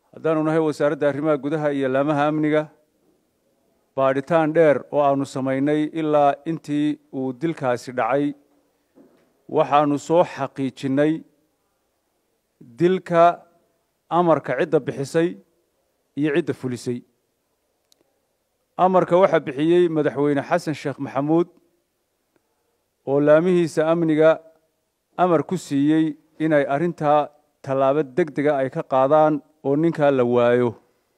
haddaanu nahay wasaaradda arrimaha gudaha iyo laamaha amniga baadhitaan dheer oo aanu samaynay ilaa intii uu dilkaasi dhacay waxaanu soo xaqiijinnay dilka amarka cidda bixisay iyo cidda fulisay amarka waxaa bixiyey madaxweyne xasan sheekh maxamuud oo laamihiisa amniga amar ku siiyey inay arrintaa tallaabo deg dega ay ka qaadaan oo ninkaa la waayo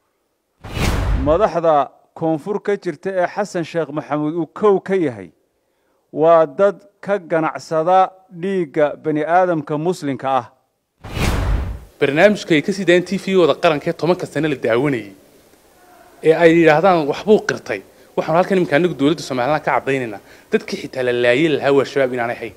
madaxda koonfur ka jirta ee xasan sheekh maxamuud uu kow ka yahay waa dad ka ganacsada dhiigga bani aadamka muslimka ah barnaamijka ay ka sii daayeen t v-gooda qarankee tobanka sane la daawanayay ee ay yidhaahdaan waxbuu qirtay waxaanu halkan iminka anagu dowladda somalilan ka caddaynaynaa dadkii xitaa la laayay lahaa waa shabaab inaanay hayn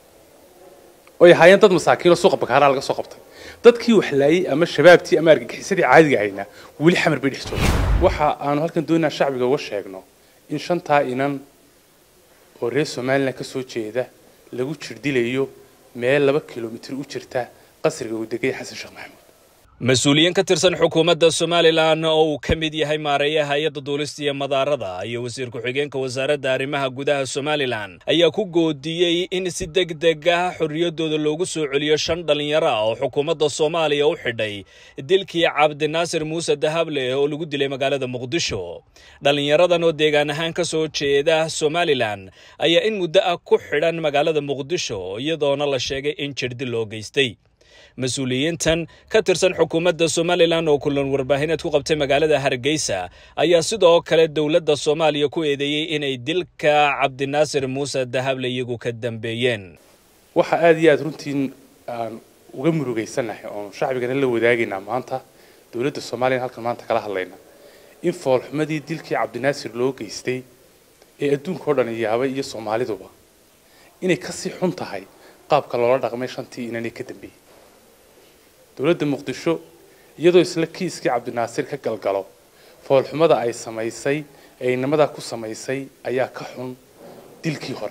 oy ahaayeen dad masaakiin oo suuqa bakaaraa laga soo qabtay dadkii wax laayay ama shabaabtii ama argagixisadii caadiga haynaa weli xamar bay dhex jooga waxa aanu halkan doonaynaa shacbiga uga sheegno in shantaa inan oo reer somalilan ka soo jeeda lagu jirdilayo meel laba kilomitir u jirta qasriga uu degay xasan sheekh maxamuud mas-uuliyiin ka tirsan xukuumadda somalilan oo uu ka mid yahay maareeyaha hay-adda duulista iyo madaarada iyo wasiir ku-xigeenka wasaaradda arrimaha gudaha somalilan ayaa ku goodiyey in si deg deg ah xorriyaddooda loogu soo celiyo shan dhallinyaro ah oo xukuumadda soomaaliya u xidhay dilkii cabdinaasir muuse dahable oo lagu dilay magaalada muqdisho dhallinyaradan oo deegaan ahaan ka soo jeeda somalilan ayaa in muddo ah ku xidhan magaalada muqdisho iyadoona la sheegay in jirdil loo geystay mas-uuliyiintan ka tirsan xukuumadda somalilan oo kulan warbaahineed ku qabtay magaalada hargeysa ayaa sidoo kale dowladda soomaaliya ku eedeeyey inay dilka cabdinaasir muuse dahable iyagu ka dambeeyeen waxa aada iyo aada runtii aan uga murugaysanahay oon shacbigana la wadaagaynaa maanta dowladda soomaaliya halkan maanta kala hadlayna in foolxumadii dilkii cabdinaasir loo geystay ee adduunka oo dhan yaabay iyo soomaaliduba inay kasii xun tahay qaabka loola dhaqmay shantii inanay ka dambeeyey dowladda muqdisho iyadoo isla kiiskii cabdinaasir ka galgalo foolxumada ay samaysay ee inamadaa ku samaysay ayaa ka xun dilkii hore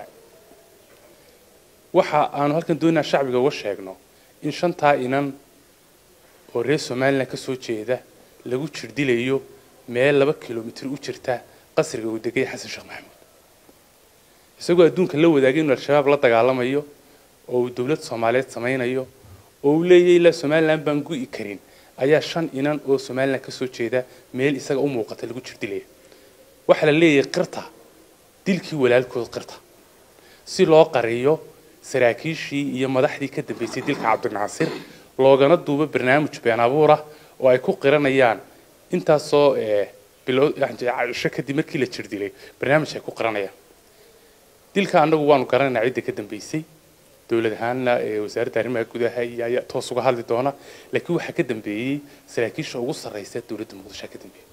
waxa aanu halkan doonaynaa shacbiga uga sheegno in shantaa inan oo reer somalilan ka soo jeeda lagu jirdilayo meel laba kilomitir u jirta qasriga uu degay xasan sheekh maxamuud isagoo adduunka la wadaagay inuu al-shabaab la dagaalamayo oo uu dowlad soomaaliyeed samaynayo oo uu leeyahay ilaa somalilan baan gu'i karin ayaa shan inan oo somalilan ka soo jeeda meel isaga u muuqata lagu jirdilaya waxaa la leeyahay qirta dilkii walaalkood qirta si loo qariyo saraakiishii iyo madaxdii ka dambeysay dilka cabdinaasir loogana duubo barnaamij been abuurah oo ay ku qiranayaan intaasoo bilowsho kadib markii la jirdilay barnaamij ay ku qiranayaan dilka annagu waanu garanaynaa cidda ka dambeysay dowlad ahaanna ee wasaaradda arrimaha gudaha iyo ayaa toos uga hadli doona laakiin waxaa ka dambeeyey saraakiisha ugu sarreysa dowladda muqdisho ka dambeeyey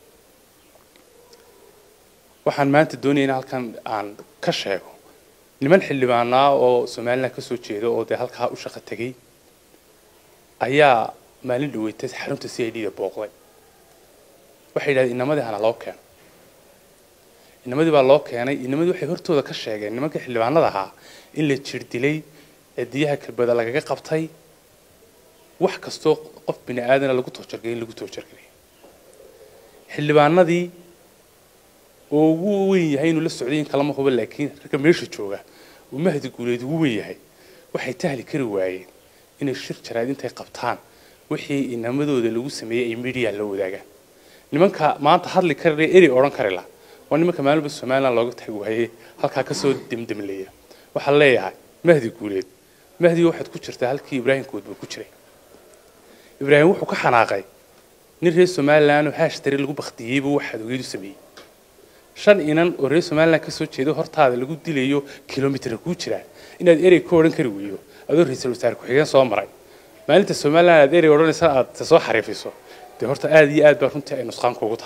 waxaan maanta doonaya in halkan aan ka sheego niman xildhibaanaa oo somalilan ka soo jeeda oo dee halkaa u shaqo tegay ayaa maalin dhaweetay xarunta c i d da booqday waxay yidhahdeen inamadii hana loo keeno inamadii baa loo keenay inamadii waxay hortooda ka sheegeen nimanka xildhibaanada ahaa in la jir dilay cidiyaha kalbada lagaga qabtay wax kastoo qof bini aadana lagu toojargay in lagu toojargay xildhibaanadii oo ugu weyn yahay inuu la socday in kalama huba laakiin ragga meesha jooga uu mahdi guuleed ugu weyn yahay waxay tahli kari waayeen inay shir jaraad intay qabtaan wixii inamadooda lagu sameeyey ay media la wadaagaan nimanka maanta hadli kari eri odhan kari la waa nimanka maalinba somaliland looga tagi waayey halkaa kasoo demdemleeya waxaan leeyahay mahdi guuleed mahdi waxaad ku jirtaa halkii ibraahim koodba ku jiray ibraahim wuxuu ka xanaaqay nin reer somaliland oo haashtari lagu baktiyeyba waxaad ogeedu sameeyey shan inan oo reer somaliland ka soo jeedo hortaada lagu dilayo kilomitr kuu jiraa inaad erey ka odhan kari weydo adoo ra-iisul wasaare ku-xigeen soo maray maalinta somaliland aad erey odhanaysa aad soo xariifiso dee horta aada iyo aad baa runtii ay nusqaan kugu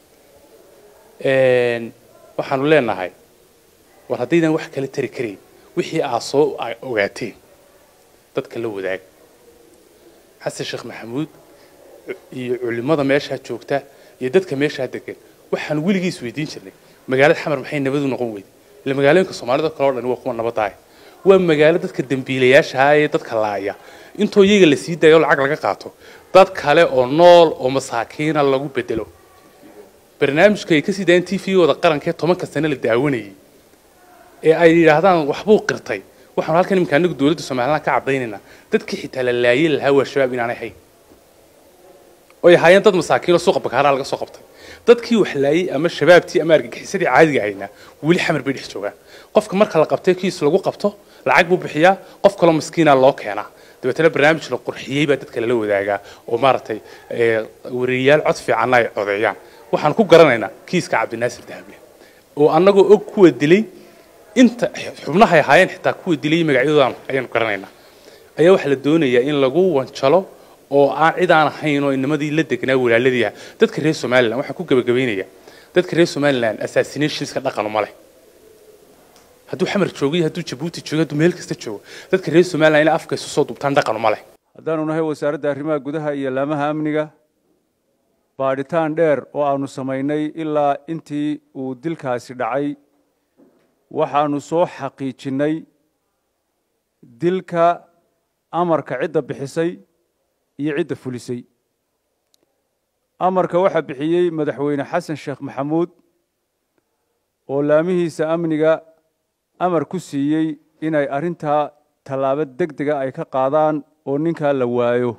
tahay waxaanu leenahay war haddaydan wax kala tari karayn wixii aad soo ogaateen dadka la wadaag xasan sheekh maxamuud iyo culimada meeshaa joogta iyo dadka meeshaa degan waxaan weligii isweydiin jirnay magaalada xamar maxay nabadu noqon weyday ila magaalooyinka soomaalida kale o dhan waa kuwa nabadaaya waa magaalo dadka dembiilayaashaha ee dadka laaya intoo iyaga la sii daayo lacag laga qaato dad kale oo nool oo masaakiina lagu bedelo barnaamijka ay kasii daayeen t v-gooda qarankaee tobanka sane la daawanayay ee ay yidhaahdaan waxbuu qirtay waxaanu halkan iminka anagu dowladda somaliland ka cadaynaynaa dadkii xitaa la laayay lahaa waa shabaab inaanay hayn oy ahaayeen dad masaakiin oo suuqa bakaaraa laga soo qabtay dadkii wax laayay ama shabaabtii ama argagixisadii caadiga haynaa weli xamar bay dhex joogaan qofka marka la qabtay kiis lagu qabto lacag buu bixiyaa qof kaloo maskiina loo keenaa dabeetana barnaamij la qurxiyey baa dadka lala wadaagaa oo maaragtay wariyayaal cod fiicanna ay codeeyaan waxaan ku garanaynaa kiiska cabdinaasir dahable oo annagoo og kuwa dilay inta xubnahay ahaayeen xitaa kuwa dilay magacyadoodan ayaanu garanaynaa ayaa waxaa la doonayaa in lagu wanjalo oo aan cid aan ahayn oo inamadii la degnaa walaaladii ah dadka reer somaliland waxaan ku gabagabaynaya dadka reer somaliland assassinationska dhaqanu ma leh hadduu xamar joogo iyo hadduu jabuuti joogo hadduu meel kasta joogo dadka reer somaliland inay afka isu soo dubtaan dhaqanu ma leh haddaanu nahay wasaaradda arrimaha gudaha iyo laamaha amniga baadhitaan dheer oo aanu samaynay ilaa intii uu dilkaasi dhacay waxaanu soo xaqiijinnay dilka amarka cidda bixisay iyo cidda fulisay amarka waxaa bixiyey madaxweyne xasan sheekh maxamuud oo laamihiisa amniga amar ku siiyey inay arrintaa tallaabo deg dega ay ka qaadaan oo ninkaa la waayo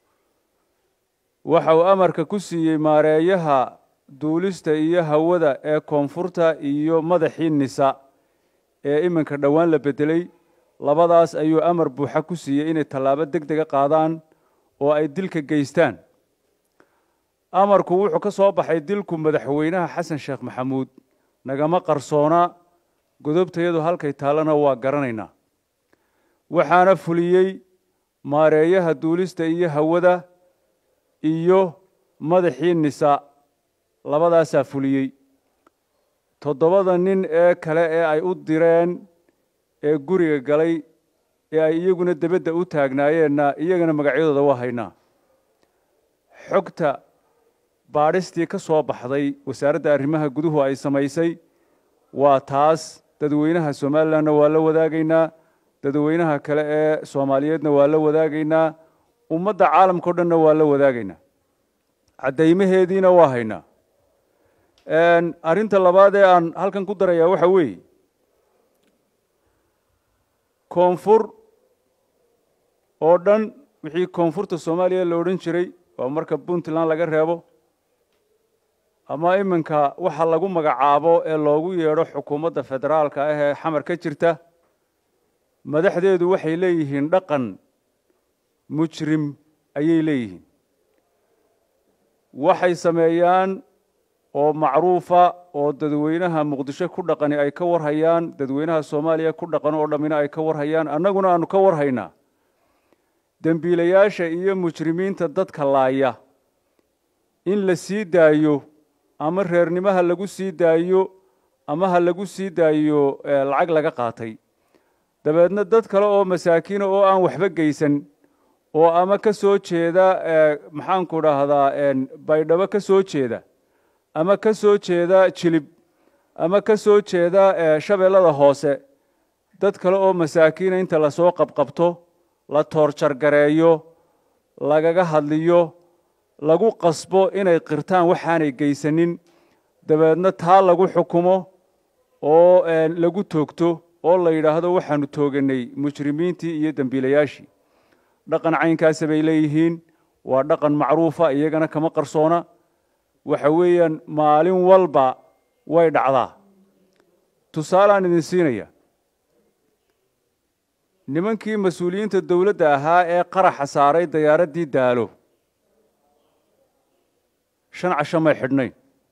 waxa uu amarka ku siiyey maareeyaha duulista iyo hawada ee koonfurta iyo madaxii nisa ee iminka dhowaan la beddelay labadaas ayuu amar buuxa ku siiyey inay tallaabo deg dega qaadaan oo ay dilka geystaan amarku wuxuu ka soo baxay dilku madaxweynaha xasan sheekh maxamuud nagama qarsoona godobtayadu halkay taallana waa garanaynaa waxaana fuliyey maareeyaha duulista iyo hawada iyo madaxii nisa labadaasaa fuliyey toddobada nin ee kale ee ay u direen ee guriga galay ee ay iyaguna debedda u taagnaayeenna iyagana magacyadooda waa haynaa xogta baadhistii ka soo baxday wasaaradda arrimaha guduhu ay samaysay waa taas dadweynaha somalilandna waa la wadaagaynaa dadweynaha kale ee soomaaliyeedna waa la wadaagaynaa ummadda caalamka o dhanna waa la wadaagaynaa caddaymaheediina waa haynaa arrinta labaad ee aan halkan ku darayaa waxa weeye koonfur oo dhan wixii koonfurta soomaaliya la odhan jiray waa marka puntland laga reebo ama iminka waxa lagu magacaabo ee loogu yeedho xukuumadda federaalka ah ee xamar ka jirta madaxdeedu waxay leeyihiin dhaqan mujrim ayay leeyihiin waxay sameeyaan oo macruufa oo dadweynaha muqdisho ku dhaqani ay ka warhayaan dadweynaha soomaaliya ku dhaqan oo dhammina ay ka warhayaan annaguna aanu ka warhaynaa dembiilayaasha iyo mujrimiinta dadka laaya in la sii daayo ama reernimaha lagu sii daayo ama ha lagu sii daayo lacag laga qaatay dabeedna dad kale oo masaakiina oo aan waxba geysan oo ama ka soo jeeda maxaanku dhahdaa baydhabo ka soo jeeda ama ka soo jeeda jilib ama ka soo jeeda shabeellada hoose dad kale oo masaakiina inta lasoo qabqabto la toorjargareeyo lagaga hadliyo lagu qasbo inay qirtaan waxaanay geysanin dabeedna taa lagu xukumo oo lagu toogto oo la yidhaahdo waxaanu tooganay mujrimiintii iyo dembiilayaashii dhaqan caynkaasa bay leeyihiin waa dhaqan macruufa iyagana kama qarsoona waxa weeyaan maalin walba way dhacdaa tusaalaan idin siinaya nimankii mas-uuliyiinta dowladda ahaa ee qaraxa saaray dayaaraddii daalo shan casho may xidhnayn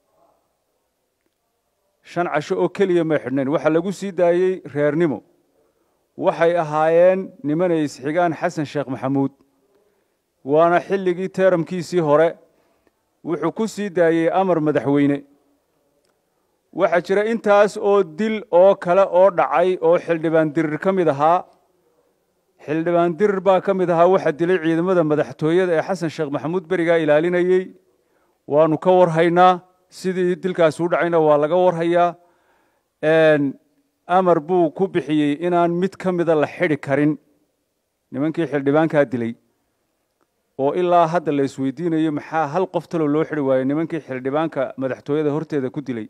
shan casho oo keliya may xidhnayn waxaa lagu sii daayey reernimo waxay ahaayeen nimanay isxigaan xasan sheekh maxamuud waana xilligii teeramkiisii hore wuxuu ku sii daayey amar madaxweyne waxaa jira intaas oo dil oo kale oo dhacay oo xildhibaan dirir ka mid ahaa xildhibaan dirir baa ka mid ahaa waxaa dilay ciidamada madaxtooyada ee xasan sheekh maxamuud berigaa ilaalinayey waanu ka warhaynaa sidii dilkaasi u dhacayna waa laga warhayaa amar buu ku bixiyey inaan mid ka mida la xidhi karin nimankii xildhibaankaa dilay oo ilaa hadda la isweydiinayo maxaa hal qof talo loo xidhi waayey nimankii xildhibaanka madaxtooyada horteeda ku dilay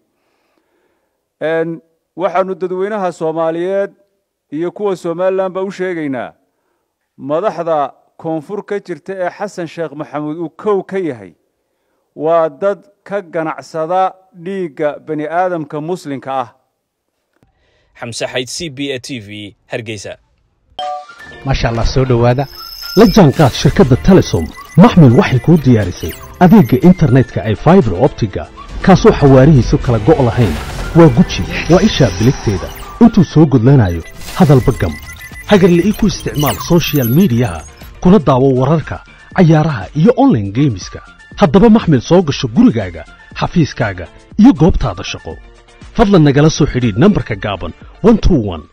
waxaanu dadweynaha soomaaliyeed iyo kuwa somalilan ba u sheegaynaa madaxda koonfur ka jirta ee xasan sheekh maxamuud uu kow ka yahay waa dad ka ganacsada dhiigga bani aadamka muslimka ah xamse xayd c b a t v hargeysa maasha allah soo dhowaada la jaanqaad shirkadda telesom maxmil waxay kuu diyaarisay adeegga internetka ay faibar optiga kaasoo xawaarihiisu kala go' lahayn waa guji waa ishaa biligteeda intuu soo gudlanayo hadalba gam hagarle ii ku isticmaal soshiyal miidiyaha kuna daawo wararka cayaaraha iyo onlaine geemiska haddaba maxmil soo gasho gurigaaga xafiiskaaga iyo goobtaada shaqo fadlan nagala soo xidhiidh nambarka gaaban